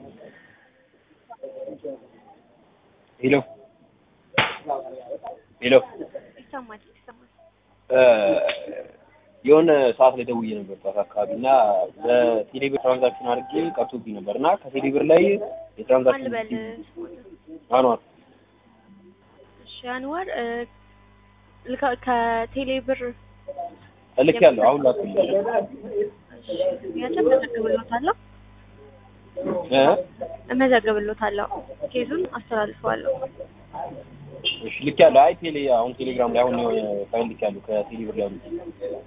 ሄሎ ሄሎ ይሰማል ይሰማል። የሆነ ሰዓት ላይ ደውዬ ነበር ጠዋት አካባቢ እና በቴሌብር ትራንዛክሽን አድርጌ ቀርቶብኝ ነበር እና ከቴሌብር ላይ የትራንዛክሽን አልበል ስሞትን አኗር እሺ አንዋር እ፣ ልካ- ከቴሌ ብር እልክ ያለው አሁን ላኩልኝ ያቸው እመዘግብሎታለሁ እ እመዘግብሎታለሁ ኬዙን አስተላልፈዋለሁ። እሺ ልክ ያለው አይ ቴሌ አሁን ቴሌግራም ላይ አሁን የሆነ ፋይል ልክ ያለው ከቴሌብር ላይ አውጥቼ